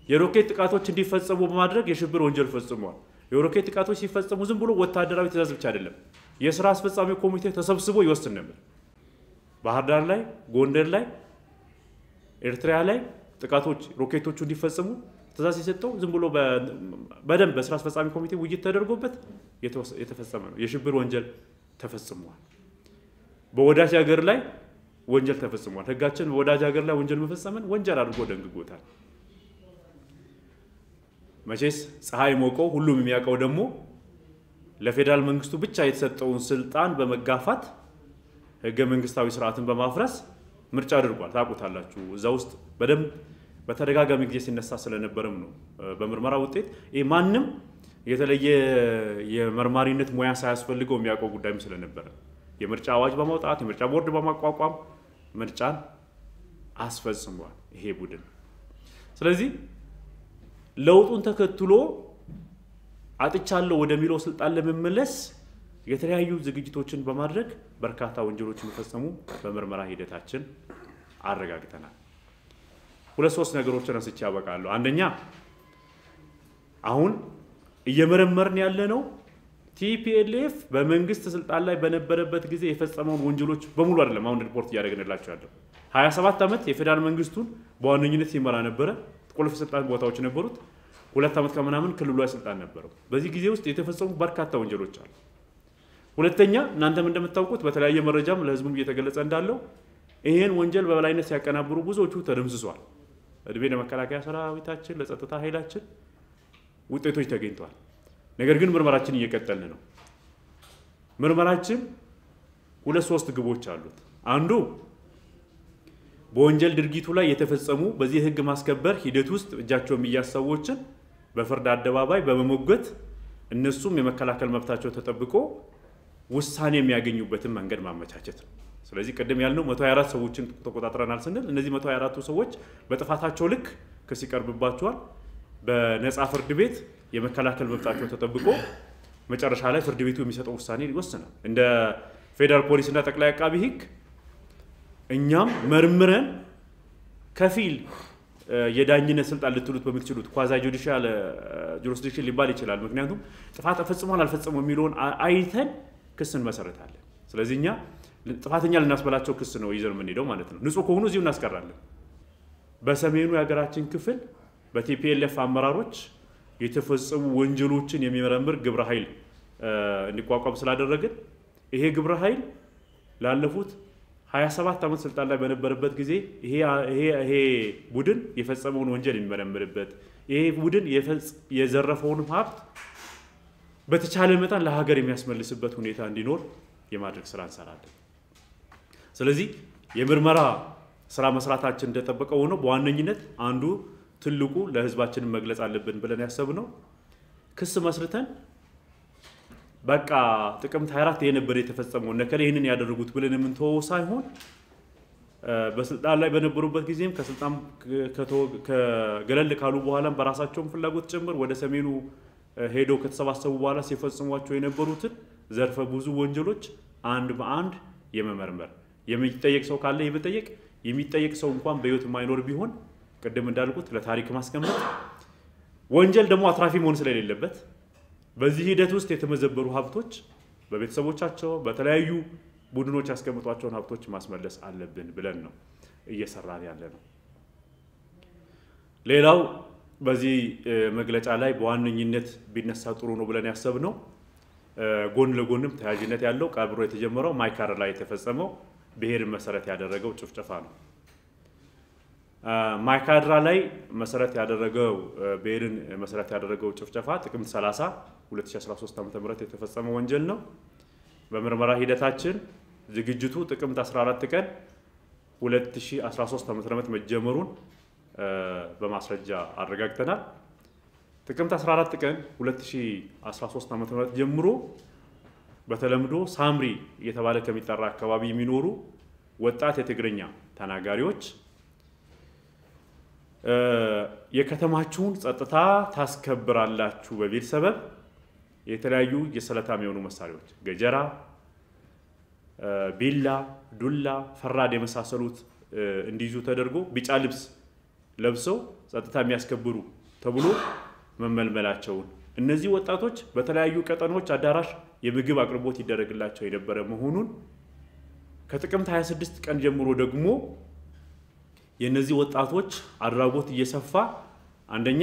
የሮኬት ጥቃቶች እንዲፈጸሙ በማድረግ የሽብር ወንጀል ፈጽሟል። የሮኬት ጥቃቶች ሲፈጸሙ ዝም ብሎ ወታደራዊ ትእዛዝ ብቻ አይደለም፣ የስራ አስፈጻሚ ኮሚቴ ተሰብስቦ ይወስን ነበር። ባህር ዳር ላይ፣ ጎንደር ላይ፣ ኤርትራ ላይ ጥቃቶች ሮኬቶቹ እንዲፈጸሙ ትእዛዝ የሰጠው ዝም ብሎ በደንብ በስራ አስፈጻሚ ኮሚቴ ውይይት ተደርጎበት የተፈጸመ ነው። የሽብር ወንጀል ተፈጽሟል። በወዳጅ ሀገር ላይ ወንጀል ተፈጽሟል። ህጋችን በወዳጅ ሀገር ላይ ወንጀል መፈጸምን ወንጀል አድርጎ ደንግጎታል። መቼስ ፀሐይ ሞቀው ሁሉም የሚያውቀው ደግሞ ለፌዴራል መንግስቱ ብቻ የተሰጠውን ስልጣን በመጋፋት ህገ መንግስታዊ ስርዓትን በማፍረስ ምርጫ አድርጓል። ታውቁታላችሁ። እዛ ውስጥ በደንብ በተደጋጋሚ ጊዜ ሲነሳ ስለነበረም ነው። በምርመራ ውጤት ይህ ማንም የተለየ የመርማሪነት ሙያ ሳያስፈልገው የሚያውቀው ጉዳይም ስለነበረ የምርጫ አዋጅ በማውጣት የምርጫ ቦርድ በማቋቋም ምርጫን አስፈጽሟል ይሄ ቡድን። ስለዚህ ለውጡን ተከትሎ አጥቻለሁ ወደሚለው ስልጣን ለመመለስ የተለያዩ ዝግጅቶችን በማድረግ በርካታ ወንጀሎች የሚፈጸሙ በምርመራ ሂደታችን አረጋግጠናል። ሁለት ሶስት ነገሮችን አንስቼ ያበቃለሁ። አንደኛ አሁን እየመረመርን ያለ ነው ቲፒኤልኤፍ በመንግስት ስልጣን ላይ በነበረበት ጊዜ የፈጸመውን ወንጀሎች በሙሉ አይደለም አሁን ሪፖርት እያደረግንላቸው ያለው 27 ዓመት የፌዴራል መንግስቱን በዋነኝነት ሲመራ ነበረ። ቁልፍ ስልጣን ቦታዎች ነበሩት። ሁለት ዓመት ከምናምን ክልሏ ስልጣን ነበረው። በዚህ ጊዜ ውስጥ የተፈጸሙ በርካታ ወንጀሎች አሉ። ሁለተኛ እናንተም እንደምታውቁት በተለያየ መረጃም ለህዝቡም እየተገለጸ እንዳለው ይህን ወንጀል በበላይነት ሲያቀናብሩ ብዙዎቹ ተደምስሷል። እድሜ ለመከላከያ ሰራዊታችን፣ ለጸጥታ ኃይላችን ውጤቶች ተገኝተዋል። ነገር ግን ምርመራችን እየቀጠልን ነው። ምርመራችን ሁለት ሶስት ግቦች አሉት። አንዱ በወንጀል ድርጊቱ ላይ የተፈጸሙ በዚህ የህግ ማስከበር ሂደት ውስጥ እጃቸው የሚያዝ ሰዎችን በፍርድ አደባባይ በመሞገት እነሱም የመከላከል መብታቸው ተጠብቆ ውሳኔ የሚያገኙበትን መንገድ ማመቻቸት ነው። ስለዚህ ቅድም ያልነው 124 ሰዎችን ተቆጣጥረናል ስንል እነዚህ 124ቱ ሰዎች በጥፋታቸው ልክ ክስ ይቀርብባቸዋል። በነፃ ፍርድ ቤት የመከላከል መብታቸው ተጠብቆ መጨረሻ ላይ ፍርድ ቤቱ የሚሰጠው ውሳኔ ይወስናል። እንደ ፌዴራል ፖሊስና ጠቅላይ አቃቢ ህግ እኛም መርምረን ከፊል የዳኝነት ስልጣን ልትሉት በምትችሉት ኳዛ ጁዲሻል ጁሪስዲክሽን ሊባል ይችላል። ምክንያቱም ጥፋት ፈጽሟል አልፈጸመው የሚለውን አይተን ክስ እንመሰረታለን። ስለዚህ እኛ ጥፋተኛ ልናስበላቸው ክስ ነው ይዘን የምንሄደው ማለት ነው። ንጹህ ከሆኑ እዚሁ እናስቀራለን። በሰሜኑ የሀገራችን ክፍል በቲፒኤልኤፍ አመራሮች የተፈጸሙ ወንጀሎችን የሚመረምር ግብረ ኃይል እንዲቋቋም ስላደረግን ይሄ ግብረ ኃይል ላለፉት 27 ዓመት ስልጣን ላይ በነበረበት ጊዜ ይሄ ቡድን የፈጸመውን ወንጀል የሚመረምርበት ይሄ ቡድን የዘረፈውን ሀብት በተቻለ መጠን ለሀገር የሚያስመልስበት ሁኔታ እንዲኖር የማድረግ ስራ እንሰራለን። ስለዚህ የምርመራ ስራ መስራታችን እንደጠበቀ ሆኖ በዋነኝነት አንዱ ትልቁ ለህዝባችንን መግለጽ አለብን ብለን ያሰብነው ክስ መስርተን በቃ ጥቅምት 24 ይሄ ነበር የተፈጸመው እነከሌ ይህንን ያደረጉት ብለን የምንተወው ሳይሆን በስልጣን ላይ በነበሩበት ጊዜም ከስልጣን ከገለል ካሉ በኋላም በራሳቸውን ፍላጎት ጭምር ወደ ሰሜኑ ሄደው ከተሰባሰቡ በኋላ ሲፈጽሟቸው የነበሩትን ዘርፈ ብዙ ወንጀሎች አንድ በአንድ የመመርመር የሚጠየቅ ሰው ካለ የመጠየቅ የሚጠየቅ ሰው እንኳን በህይወት የማይኖር ቢሆን ቅድም እንዳልኩት ለታሪክ ማስቀመጥ ወንጀል ደግሞ አትራፊ መሆን ስለሌለበት በዚህ ሂደት ውስጥ የተመዘበሩ ሀብቶች በቤተሰቦቻቸው በተለያዩ ቡድኖች ያስቀምጧቸውን ሀብቶች ማስመለስ አለብን ብለን ነው እየሰራን ያለ ነው። ሌላው በዚህ መግለጫ ላይ በዋነኝነት ቢነሳ ጥሩ ነው ብለን ያሰብነው ጎን ለጎንም ተያያዥነት ያለው ቀብሮ የተጀመረው ማይካድራ ላይ የተፈጸመው ብሔርን መሰረት ያደረገው ጭፍጨፋ ነው። ማይካድራ ላይ መሰረት ያደረገው ብሔርን መሰረት ያደረገው ጭፍጨፋ ጥቅምት 30 2013 ዓ.ም የተፈጸመ ወንጀል ነው። በምርመራ ሂደታችን ዝግጅቱ ጥቅምት 14 ቀን 2013 ዓ.ም መጀመሩን በማስረጃ አረጋግጠናል። ጥቅምት 14 ቀን 2013 ዓ.ም ጀምሮ በተለምዶ ሳምሪ እየተባለ ከሚጠራ አካባቢ የሚኖሩ ወጣት የትግርኛ ተናጋሪዎች የከተማችሁን ጸጥታ ታስከብራላችሁ በሚል ሰበብ የተለያዩ የስለታም የሆኑ መሳሪያዎች ገጀራ፣ ቢላ፣ ዱላ፣ ፈራድ የመሳሰሉት እንዲይዙ ተደርጎ ቢጫ ልብስ ለብሰው ጸጥታ የሚያስከብሩ ተብሎ መመልመላቸውን እነዚህ ወጣቶች በተለያዩ ቀጠናዎች አዳራሽ የምግብ አቅርቦት ይደረግላቸው የነበረ መሆኑን ከጥቅምት 26 ቀን ጀምሮ ደግሞ የእነዚህ ወጣቶች አድራጎት እየሰፋ አንደኛ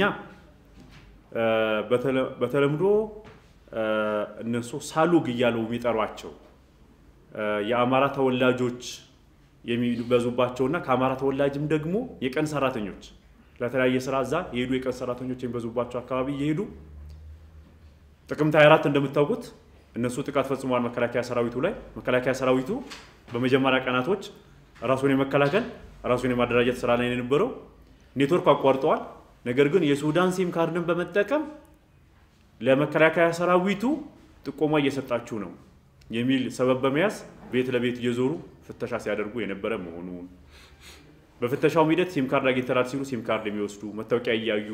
በተለምዶ እነሱ ሳሉግ እያሉ የሚጠሯቸው የአማራ ተወላጆች የሚበዙባቸውና ከአማራ ተወላጅም ደግሞ የቀን ሰራተኞች ለተለያየ ስራ እዛ የሄዱ የቀን ሰራተኞች የሚበዙባቸው አካባቢ እየሄዱ ጥቅምት 24 እንደምታውቁት እነሱ ጥቃት ፈጽመዋል መከላከያ ሰራዊቱ ላይ። መከላከያ ሰራዊቱ በመጀመሪያ ቀናቶች ራሱን የመከላከል ራሱን የማደራጀት ስራ ላይ የነበረው ኔትወርክ አቋርጠዋል። ነገር ግን የሱዳን ሲም ካርድን በመጠቀም ለመከላከያ ሰራዊቱ ጥቆማ እየሰጣችሁ ነው የሚል ሰበብ በመያዝ ቤት ለቤት እየዞሩ ፍተሻ ሲያደርጉ የነበረ መሆኑን በፍተሻውም ሂደት ሲም ካርድ አግኝተናል ሲሉ ሲም ካርድ የሚወስዱ መታወቂያ እያዩ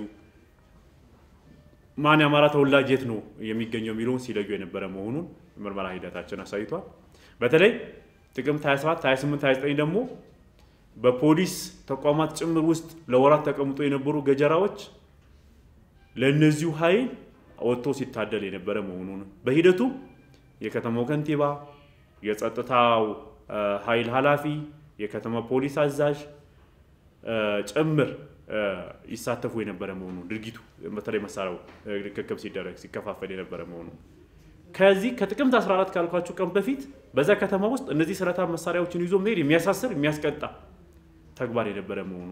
ማን የአማራ ተወላጅ የት ነው የሚገኘው የሚለውን ሲለዩ የነበረ መሆኑን ምርመራ ሂደታችን አሳይቷል። በተለይ ጥቅምት 27፣ 28፣ 29 ደግሞ በፖሊስ ተቋማት ጭምር ውስጥ ለወራት ተቀምጦ የነበሩ ገጀራዎች ለእነዚሁ ኃይል ወጥቶ ሲታደል የነበረ መሆኑን በሂደቱ የከተማው ከንቲባ፣ የጸጥታው ኃይል ኃላፊ፣ የከተማ ፖሊስ አዛዥ ጭምር ይሳተፉ የነበረ መሆኑ ድርጊቱ በተለይ መሳሪያው ርክክብ ሲደረግ ሲከፋፈል የነበረ መሆኑ ከዚህ ከጥቅምት 14 ካልኳችሁ ቀን በፊት በዛ ከተማ ውስጥ እነዚህ ስለታም መሳሪያዎችን ይዞ መሄድ የሚያሳስር የሚያስቀጣ ተግባር የነበረ መሆኑ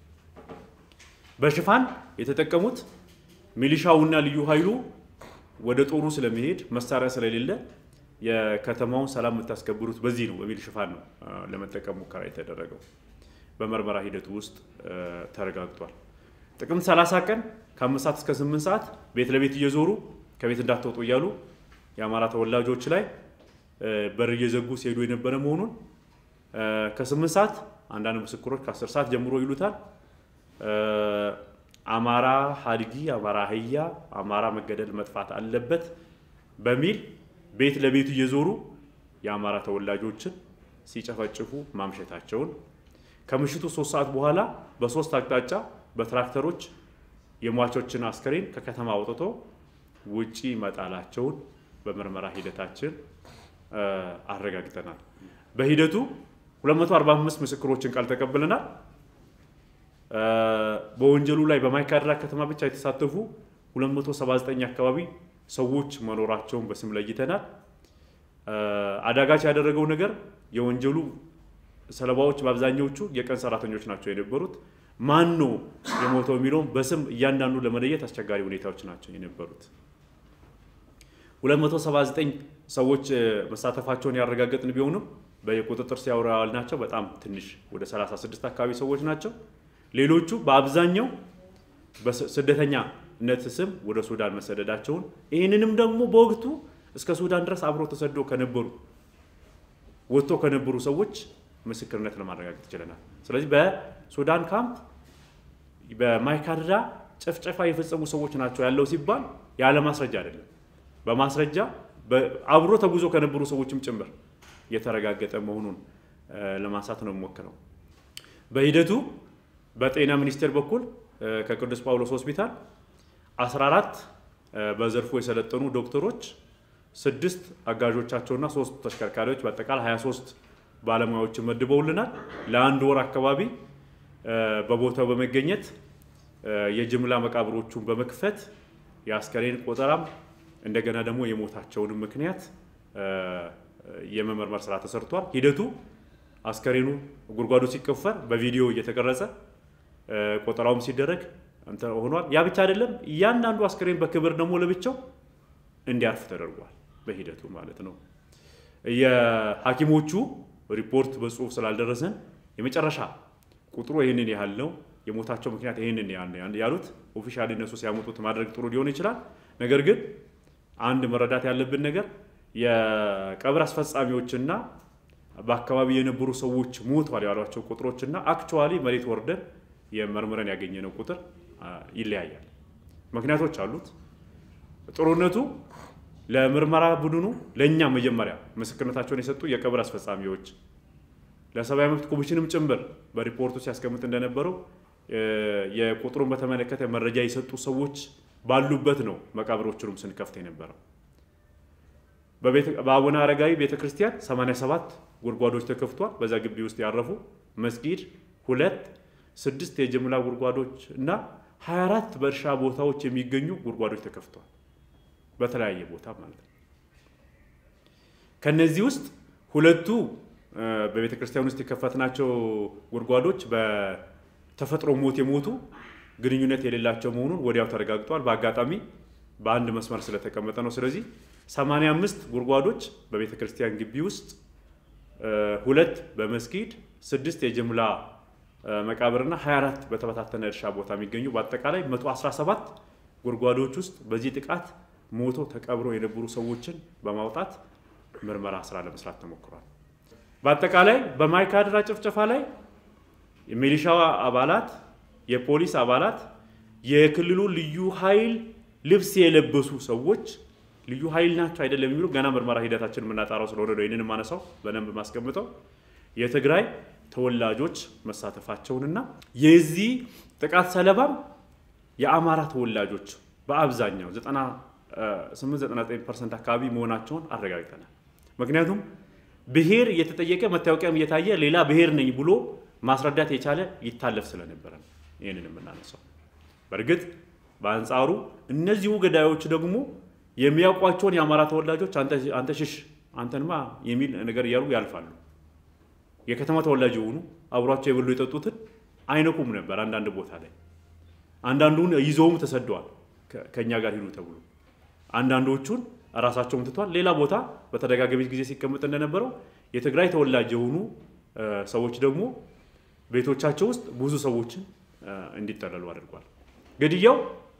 በሽፋን የተጠቀሙት ሚሊሻውና ልዩ ኃይሉ ወደ ጦሩ ስለመሄድ መሳሪያ ስለሌለ የከተማውን ሰላም የምታስከብሩት በዚህ ነው በሚል ሽፋን ነው ለመጠቀም ሙከራ የተደረገው። በምርመራ ሂደቱ ውስጥ ተረጋግጧል። ጥቅምት 30 ቀን ከአምስት ሰዓት እስከ 8 ሰዓት ቤት ለቤት እየዞሩ ከቤት እንዳትወጡ እያሉ የአማራ ተወላጆች ላይ በር እየዘጉ ሲሄዱ የነበረ መሆኑን ከ8 ሰዓት አንዳንድ ምስክሮች ከ10 ሰዓት ጀምሮ ይሉታል አማራ ሀድጊ፣ አማራ አህያ፣ አማራ መገደል መጥፋት አለበት በሚል ቤት ለቤት እየዞሩ የአማራ ተወላጆችን ሲጨፈጭፉ ማምሸታቸውን ከምሽቱ ሶስት ሰዓት በኋላ በሶስት አቅጣጫ በትራክተሮች የሟቾችን አስከሬን ከከተማ አውጥቶ ውጪ መጣላቸውን በምርመራ ሂደታችን አረጋግጠናል። በሂደቱ 245 ምስክሮችን ቃል ተቀብለናል። በወንጀሉ ላይ በማይካድራ ከተማ ብቻ የተሳተፉ 279 አካባቢ ሰዎች መኖራቸውን በስም ለይተናል። አዳጋች ያደረገው ነገር የወንጀሉ ሰለባዎች በአብዛኛዎቹ የቀን ሰራተኞች ናቸው የነበሩት። ማን ነው የሞተው የሚለውም በስም እያንዳንዱ ለመለየት አስቸጋሪ ሁኔታዎች ናቸው የነበሩት። 279 ሰዎች መሳተፋቸውን ያረጋገጥን ቢሆንም በቁጥጥር ስር ያዋልናቸው በጣም ትንሽ ወደ 36 አካባቢ ሰዎች ናቸው። ሌሎቹ በአብዛኛው በስደተኛነት ስም ወደ ሱዳን መሰደዳቸውን ይህንንም ደግሞ በወቅቱ እስከ ሱዳን ድረስ አብሮ ተሰዶ ከነበሩ ወጥቶ ከነበሩ ሰዎች ምስክርነት ለማረጋገጥ ችለናል። ስለዚህ በሱዳን ካምፕ በማይካድራ ጭፍጨፋ የፈጸሙ ሰዎች ናቸው ያለው ሲባል ያለ ማስረጃ አይደለም፣ በማስረጃ አብሮ ተጉዞ ከነበሩ ሰዎችም ጭምር የተረጋገጠ መሆኑን ለማንሳት ነው የምሞክረው። በሂደቱ በጤና ሚኒስቴር በኩል ከቅዱስ ጳውሎስ ሆስፒታል 14 በዘርፉ የሰለጠኑ ዶክተሮች፣ ስድስት አጋዦቻቸውና ሶስት ተሽከርካሪዎች በአጠቃላይ 23 ባለሙያዎችን መድበውልናል። ለአንድ ወር አካባቢ በቦታው በመገኘት የጅምላ መቃብሮቹን በመክፈት የአስከሬን ቆጠራም እንደገና ደግሞ የሞታቸውንም ምክንያት የመመርመር ስራ ተሰርቷል። ሂደቱ አስከሬኑ ጉድጓዱ ሲቆፈር በቪዲዮ እየተቀረጸ ቆጠራውም ሲደረግ ሆኗል። ያ ብቻ አይደለም፣ እያንዳንዱ አስከሬን በክብር ደግሞ ለብቻው እንዲያርፍ ተደርጓል። በሂደቱ ማለት ነው። የሐኪሞቹ ሪፖርት በጽሁፍ ስላልደረሰን የመጨረሻ ቁጥሩ ይህንን ያህል ነው፣ የሞታቸው ምክንያት ይህንን ያህል ነው ያሉት ኦፊሻሊ እነሱ ሲያመጡት ማድረግ ጥሩ ሊሆን ይችላል። ነገር ግን አንድ መረዳት ያለብን ነገር የቀብር አስፈጻሚዎችና በአካባቢ የነበሩ ሰዎች ሞቷል ያሏቸው ቁጥሮችና አክቹዋሊ መሬት ወርደን የመርምረን ያገኘነው ቁጥር ይለያያል። ምክንያቶች አሉት። ጥሩነቱ ለምርመራ ቡድኑ ለእኛ መጀመሪያ ምስክርነታቸውን የሰጡ የቀብር አስፈጻሚዎች ለሰብአዊ መብት ኮሚሽንም ጭምር በሪፖርቱ ሲያስቀምጥ እንደነበረው የቁጥሩን በተመለከተ መረጃ የሰጡ ሰዎች ባሉበት ነው መቃብሮቹንም ስንከፍት የነበረው። በአቡነ አረጋዊ ቤተ ክርስቲያን 87 ጉድጓዶች ተከፍቷል። በዛ ግቢ ውስጥ ያረፉ መስጊድ ሁለት፣ ስድስት የጅምላ ጉድጓዶች እና 24 በእርሻ ቦታዎች የሚገኙ ጉድጓዶች ተከፍቷል። በተለያየ ቦታ ማለት ነው። ከነዚህ ውስጥ ሁለቱ በቤተ ክርስቲያን ውስጥ የከፈትናቸው ጉድጓዶች በተፈጥሮ ሞት የሞቱ ግንኙነት የሌላቸው መሆኑን ወዲያው ተረጋግጧል። በአጋጣሚ በአንድ መስመር ስለተቀመጠ ነው። ስለዚህ 85 ጉድጓዶች በቤተ ክርስቲያን ግቢ ውስጥ ሁለት በመስጊድ ስድስት የጅምላ መቃብርና 24 በተበታተነ እርሻ ቦታ የሚገኙ በአጠቃላይ 117 ጉድጓዶች ውስጥ በዚህ ጥቃት ሞቶ ተቀብሮ የነበሩ ሰዎችን በማውጣት ምርመራ ስራ ለመስራት ተሞክሯል። በአጠቃላይ በማይካድራ ጭፍጨፋ ላይ የሚሊሻ አባላት፣ የፖሊስ አባላት፣ የክልሉ ልዩ ኃይል ልብስ የለበሱ ሰዎች ልዩ ኃይል ናቸው አይደለም የሚሉ ገና ምርመራ ሂደታችን የምናጣራው ስለሆነ ነው ይህንን ማነሳው በደንብ ማስቀምጠው የትግራይ ተወላጆች መሳተፋቸውንና የዚህ ጥቃት ሰለባም የአማራ ተወላጆች በአብዛኛው 98-99 ፐርሰንት አካባቢ መሆናቸውን አረጋግጠናል። ምክንያቱም ብሔር እየተጠየቀ መታወቂያም እየታየ ሌላ ብሔር ነኝ ብሎ ማስረዳት የቻለ ይታለፍ ስለነበረ ነው ይህንን የምናነሳው። በእርግጥ በአንጻሩ እነዚሁ ገዳዮች ደግሞ የሚያውቋቸውን የአማራ ተወላጆች አንተ ሽሽ አንተንማ የሚል ነገር እያሉ ያልፋሉ። የከተማ ተወላጅ የሆኑ አብሯቸው የበሉ የጠጡትን አይነኩም ነበር። አንዳንድ ቦታ ላይ አንዳንዱን ይዘውም ተሰደዋል። ከእኛ ጋር ሂዱ ተብሎ አንዳንዶቹን ራሳቸውም ትቷል። ሌላ ቦታ በተደጋጋሚ ጊዜ ሲቀመጥ እንደነበረው የትግራይ ተወላጅ የሆኑ ሰዎች ደግሞ ቤቶቻቸው ውስጥ ብዙ ሰዎችን እንዲጠለሉ አድርጓል። ግድያው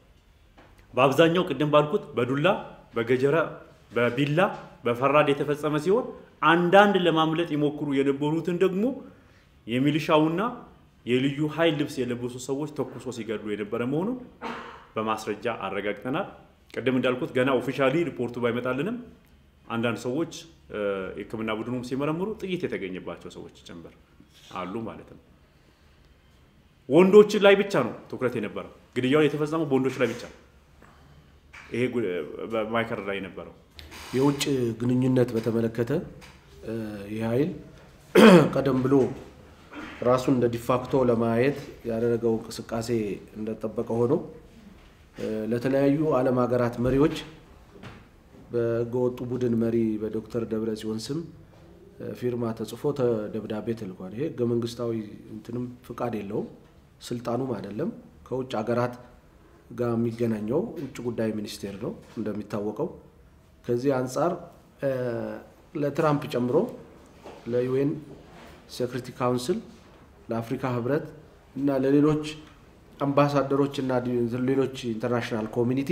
በአብዛኛው ቅድም ባልኩት በዱላ በገጀራ በቢላ በፈራድ የተፈጸመ ሲሆን አንዳንድ ለማምለጥ የሞክሩ የነበሩትን ደግሞ የሚሊሻውና የልዩ ኃይል ልብስ የለበሱ ሰዎች ተኩሶ ሲገድሉ የነበረ መሆኑን በማስረጃ አረጋግጠናል። ቅድም እንዳልኩት ገና ኦፊሻሊ ሪፖርቱ ባይመጣልንም አንዳንድ ሰዎች የሕክምና ቡድኑም ሲመረምሩ ጥይት የተገኘባቸው ሰዎች ጭምር አሉ ማለት ነው። ወንዶች ላይ ብቻ ነው ትኩረት የነበረው። ግድያው የተፈጸመው በወንዶች ላይ ብቻ ነው። ይሄ በማይከር ላይ የነበረው የውጭ ግንኙነት በተመለከተ ይህ ኃይል ቀደም ብሎ ራሱን እንደ ዲፋክቶ ለማየት ያደረገው እንቅስቃሴ እንደጠበቀ ሆኖ ለተለያዩ ዓለም ሀገራት መሪዎች በህገወጡ ቡድን መሪ በዶክተር ደብረ ጽዮን ስም ፊርማ ተጽፎ ደብዳቤ ተልኳል። ይሄ ህገ መንግስታዊ እንትንም ፍቃድ የለውም ስልጣኑም አይደለም። ከውጭ ሀገራት ጋር የሚገናኘው ውጭ ጉዳይ ሚኒስቴር ነው እንደሚታወቀው። ከዚህ አንጻር ለትራምፕ ጨምሮ ለዩኤን ሴኩሪቲ ካውንስል፣ ለአፍሪካ ህብረት እና ለሌሎች አምባሳደሮች እና ሌሎች ኢንተርናሽናል ኮሚኒቲ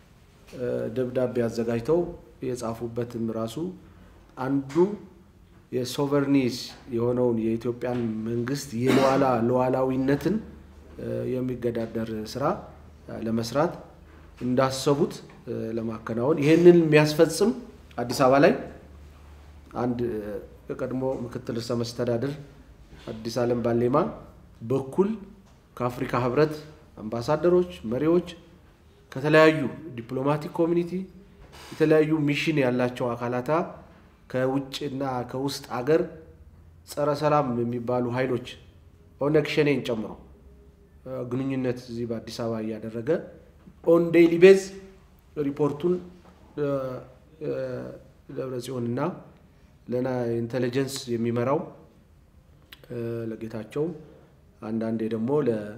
ደብዳቤ አዘጋጅተው የጻፉበትም ራሱ አንዱ የሶቨርኒስ የሆነውን የኢትዮጵያን መንግስት የሉዓላ ሉዓላዊነትን የሚገዳደር ስራ ለመስራት እንዳሰቡት ለማከናወን ይህንን የሚያስፈጽም አዲስ አበባ ላይ አንድ የቀድሞ ምክትል ርዕሰ መስተዳድር አዲስ ዓለም ባሌማ በኩል ከአፍሪካ ህብረት አምባሳደሮች፣ መሪዎች ከተለያዩ ዲፕሎማቲክ ኮሚኒቲ የተለያዩ ሚሽን ያላቸው አካላታ ከውጭና ከውስጥ አገር ጸረ ሰላም የሚባሉ ኃይሎች ኦነግ ሸኔን ጨምሮ ግንኙነት እዚህ በአዲስ አበባ እያደረገ ኦን ዴይሊ ቤዝ ሪፖርቱን ደብረ ጽዮንና ለና ኢንቴሊጀንስ የሚመራው ለጌታቸው አንዳንዴ ደግሞ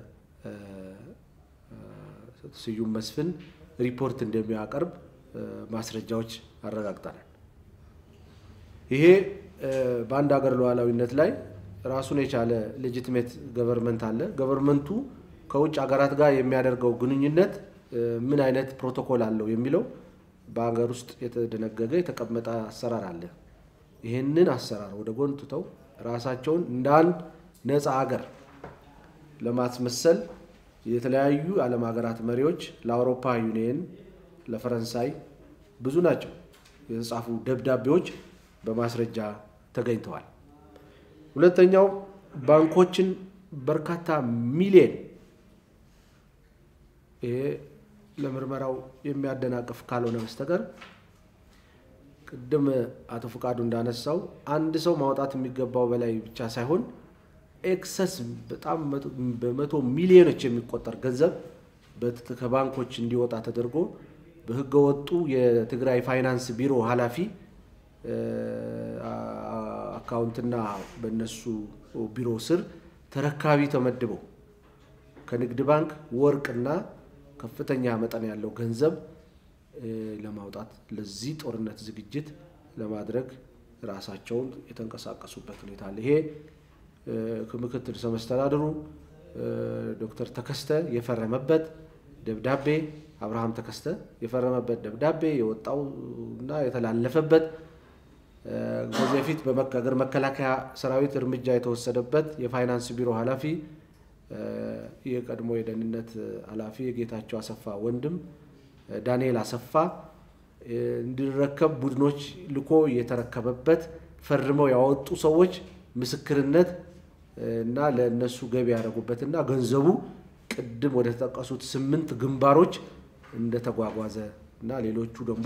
ለስዩም መስፍን ሪፖርት እንደሚያቀርብ ማስረጃዎች አረጋግጠናል። ይሄ በአንድ ሀገር ሉዓላዊነት ላይ ራሱን የቻለ ሌጂቲሜት ገቨርንመንት አለ። ገቨርንመንቱ ከውጭ ሀገራት ጋር የሚያደርገው ግንኙነት ምን አይነት ፕሮቶኮል አለው የሚለው በሀገር ውስጥ የተደነገገ የተቀመጠ አሰራር አለ። ይህንን አሰራር ወደ ጎን ትተው ራሳቸውን እንደ አንድ ነፃ ሀገር ለማስመሰል የተለያዩ የዓለም ሀገራት መሪዎች ለአውሮፓ ዩኒየን፣ ለፈረንሳይ ብዙ ናቸው የተጻፉ ደብዳቤዎች በማስረጃ ተገኝተዋል። ሁለተኛው ባንኮችን በርካታ ሚሊየን ይሄ ለምርመራው የሚያደናቅፍ ካልሆነ በስተቀር ቅድም አቶ ፍቃዱ እንዳነሳው አንድ ሰው ማውጣት የሚገባው በላይ ብቻ ሳይሆን ኤክሰስ በጣም በመቶ ሚሊዮኖች የሚቆጠር ገንዘብ ከባንኮች እንዲወጣ ተደርጎ በህገወጡ የትግራይ ፋይናንስ ቢሮ ኃላፊ አካውንትና በነሱ ቢሮ ስር ተረካቢ ተመድበው ከንግድ ባንክ ወርቅና ከፍተኛ መጠን ያለው ገንዘብ ለማውጣት ለዚህ ጦርነት ዝግጅት ለማድረግ ራሳቸውን የተንቀሳቀሱበት ሁኔታ አለ። ይሄ ምክትል ርዕሰ መስተዳድሩ ዶክተር ተከስተ የፈረመበት ደብዳቤ አብርሃም ተከስተ የፈረመበት ደብዳቤ የወጣው እና የተላለፈበት ከዚህ በፊት በሀገር መከላከያ ሰራዊት እርምጃ የተወሰደበት የፋይናንስ ቢሮ ኃላፊ የቀድሞ የደህንነት ኃላፊ የጌታቸው አሰፋ ወንድም ዳንኤል አሰፋ እንዲረከብ ቡድኖች ልኮ የተረከበበት ፈርመው ያወጡ ሰዎች ምስክርነት እና ለእነሱ ገቢ ያደረጉበት እና ገንዘቡ ቅድም ወደ ተጠቀሱት ስምንት ግንባሮች እንደተጓጓዘ እና ሌሎቹ ደግሞ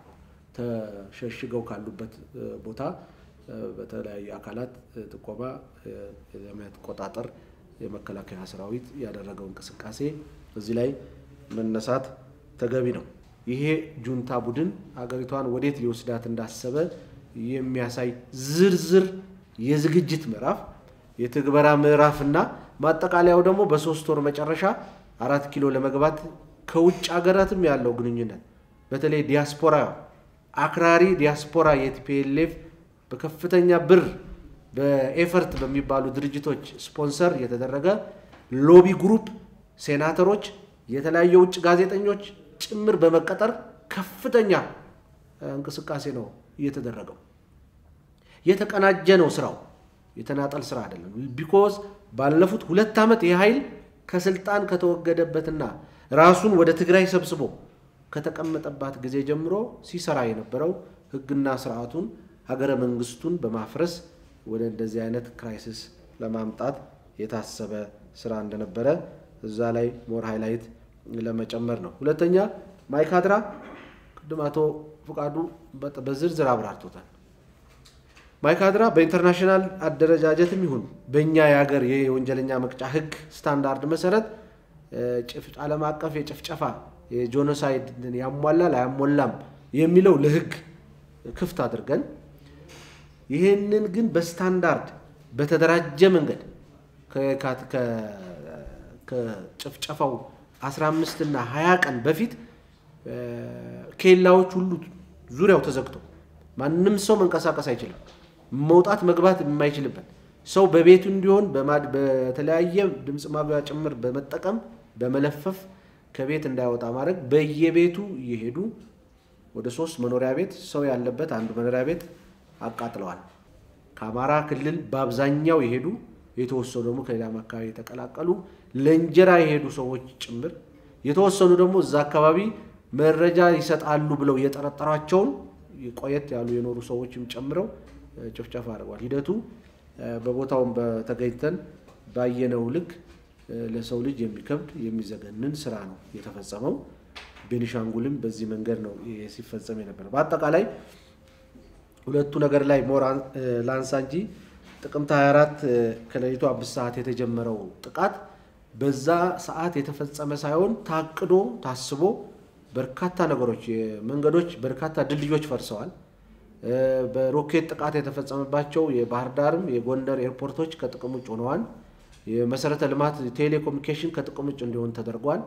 ተሸሽገው ካሉበት ቦታ በተለያዩ አካላት ጥቆማ ለመቆጣጠር የመከላከያ ሰራዊት ያደረገው እንቅስቃሴ እዚህ ላይ መነሳት ተገቢ ነው። ይሄ ጁንታ ቡድን ሀገሪቷን ወዴት ሊወስዳት እንዳሰበ የሚያሳይ ዝርዝር የዝግጅት ምዕራፍ የትግበራ ምዕራፍና ማጠቃለያው ደግሞ በሶስት ወር መጨረሻ አራት ኪሎ ለመግባት ከውጭ ሀገራትም ያለው ግንኙነት በተለይ ዲያስፖራ አክራሪ ዲያስፖራ የቲፒኤልኤፍ በከፍተኛ ብር በኤፈርት በሚባሉ ድርጅቶች ስፖንሰር የተደረገ ሎቢ ግሩፕ ሴናተሮች፣ የተለያዩ የውጭ ጋዜጠኞች ጭምር በመቀጠር ከፍተኛ እንቅስቃሴ ነው እየተደረገው። የተቀናጀ ነው ስራው፣ የተናጠል ስራ አይደለም። ቢኮዝ ባለፉት ሁለት ዓመት ይህ ኃይል ከስልጣን ከተወገደበትና ራሱን ወደ ትግራይ ሰብስቦ ከተቀመጠባት ጊዜ ጀምሮ ሲሰራ የነበረው ህግና ስርዓቱን ሀገረ መንግስቱን በማፍረስ ወደ እንደዚህ አይነት ክራይሲስ ለማምጣት የታሰበ ስራ እንደነበረ እዛ ላይ ሞር ሃይላይት ለመጨመር ነው። ሁለተኛ ማይካድራ ቅድም አቶ ፍቃዱ በዝርዝር አብራርቶታል። ማይካድራ በኢንተርናሽናል አደረጃጀትም ይሁን በእኛ የሀገር የወንጀለኛ መቅጫ ህግ ስታንዳርድ መሰረት ዓለም አቀፍ የጭፍጨፋ የጆኖሳይድ ያሟላል አያሟላም የሚለው ለህግ ክፍት አድርገን ይህንን ግን በስታንዳርድ በተደራጀ መንገድ ከጭፍጨፋው 15 እና 20 ቀን በፊት ኬላዎች ሁሉ ዙሪያው ተዘግቶ ማንም ሰው መንቀሳቀስ አይችልም። መውጣት መግባት የማይችልበት ሰው በቤቱ እንዲሆን በተለያየ ድምፅ ማጉያ ጭምር በመጠቀም በመለፈፍ ከቤት እንዳይወጣ ማድረግ በየቤቱ እየሄዱ ወደ ሶስት መኖሪያ ቤት ሰው ያለበት አንዱ መኖሪያ ቤት አቃጥለዋል። ከአማራ ክልል በአብዛኛው የሄዱ የተወሰኑ ደግሞ ከሌላም አካባቢ የተቀላቀሉ ለእንጀራ የሄዱ ሰዎች ጭምር የተወሰኑ ደግሞ እዛ አካባቢ መረጃ ይሰጣሉ ብለው የጠረጠሯቸውን ቆየት ያሉ የኖሩ ሰዎችም ጨምረው ጭፍጨፋ አድርጓል። ሂደቱ በቦታውም በተገኝተን ባየነው ልክ ለሰው ልጅ የሚከብድ የሚዘገንን ስራ ነው የተፈጸመው። ቤኒሻንጉልም በዚህ መንገድ ነው ሲፈጸም የነበረ። በአጠቃላይ ሁለቱ ነገር ላይ ሞር ላንሳ እንጂ ጥቅምት 24 ከሌሊቱ አምስት ሰዓት የተጀመረው ጥቃት በዛ ሰዓት የተፈጸመ ሳይሆን ታቅዶ ታስቦ በርካታ ነገሮች መንገዶች፣ በርካታ ድልድዮች ፈርሰዋል። በሮኬት ጥቃት የተፈጸመባቸው የባህር ዳርም የጎንደር ኤርፖርቶች ከጥቅም ውጭ ሆነዋል። የመሰረተ ልማት ቴሌኮሙኒኬሽን ከጥቅም ውጭ እንዲሆን ተደርጓል።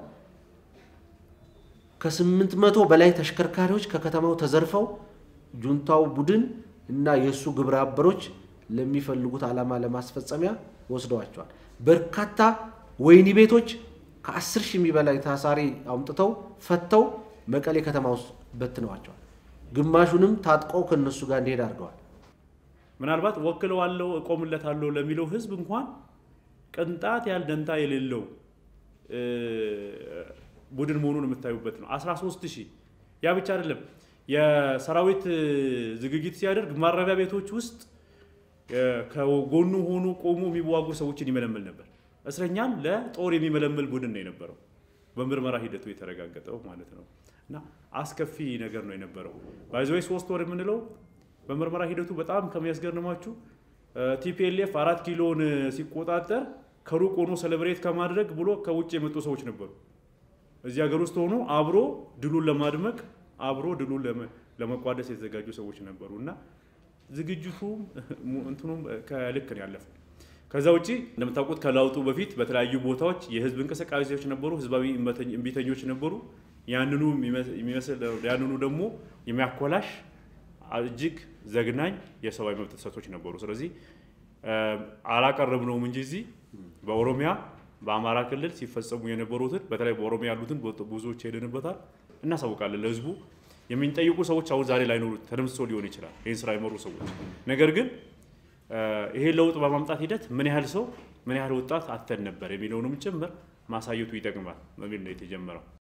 ከስምንት መቶ በላይ ተሽከርካሪዎች ከከተማው ተዘርፈው ጁንታው ቡድን እና የእሱ ግብረ አበሮች ለሚፈልጉት ዓላማ ለማስፈጸሚያ ወስደዋቸዋል። በርካታ ወህኒ ቤቶች ከአስር ሺህ የሚበላይ ታሳሪ አምጥተው ፈተው መቀሌ ከተማ ውስጥ በትነዋቸዋል። ግማሹንም ታጥቀው ከነሱ ጋር እንዲሄድ አድርገዋል። ምናልባት ወክለዋለሁ እቆምለታለሁ ለሚለው ህዝብ እንኳን ቅንጣት ያህል ደንታ የሌለው ቡድን መሆኑን የምታዩበት ነው። 13 ሺህ ያ ብቻ አይደለም። የሰራዊት ዝግጅት ሲያደርግ ማረቢያ ቤቶች ውስጥ ከጎኑ ሆኖ ቆሞ የሚዋጉ ሰዎችን ይመለምል ነበር። እስረኛን ለጦር የሚመለምል ቡድን ነው የነበረው። በምርመራ ሂደቱ የተረጋገጠው ማለት ነው። እና አስከፊ ነገር ነው የነበረው። ባይዘወይ ሶስት ወር የምንለው በምርመራ ሂደቱ በጣም ከሚያስገርማችሁ ቲፒኤልኤፍ አራት ኪሎን ሲቆጣጠር ከሩቅ ሆኖ ሰለብሬት ከማድረግ ብሎ ከውጭ የመጡ ሰዎች ነበሩ። እዚህ ሀገር ውስጥ ሆኖ አብሮ ድሉን ለማድመቅ አብሮ ድሉን ለመቋደስ የተዘጋጁ ሰዎች ነበሩ እና ዝግጅቱም እንትኑም ከልክ ነው ያለፈው። ከዛ ውጭ እንደምታውቁት ከለውጡ በፊት በተለያዩ ቦታዎች የህዝብ እንቅስቃሴዎች ነበሩ፣ ህዝባዊ እምቢተኞች ነበሩ። ያንኑ የሚመስል ያንኑ ደግሞ የሚያኮላሽ እጅግ ዘግናኝ የሰብአዊ መብት ጥሰቶች ነበሩ። ስለዚህ አላቀረብነውም እንጂ እዚህ በኦሮሚያ በአማራ ክልል ሲፈጸሙ የነበሩትን በተለይ በኦሮሚያ ያሉትን ብዙዎች ሄደንበታል፣ እናሳውቃለን ለህዝቡ። የሚጠይቁ ሰዎች አሁን ዛሬ ላይኖሩ ተደምስሶ ሊሆን ይችላል ይህን ስራ የመሩ ሰዎች። ነገር ግን ይሄን ለውጥ በማምጣት ሂደት ምን ያህል ሰው ምን ያህል ወጣት አተን ነበር የሚለውንም ጭምር ማሳየቱ ይጠቅማል በሚል ነው የተጀመረው።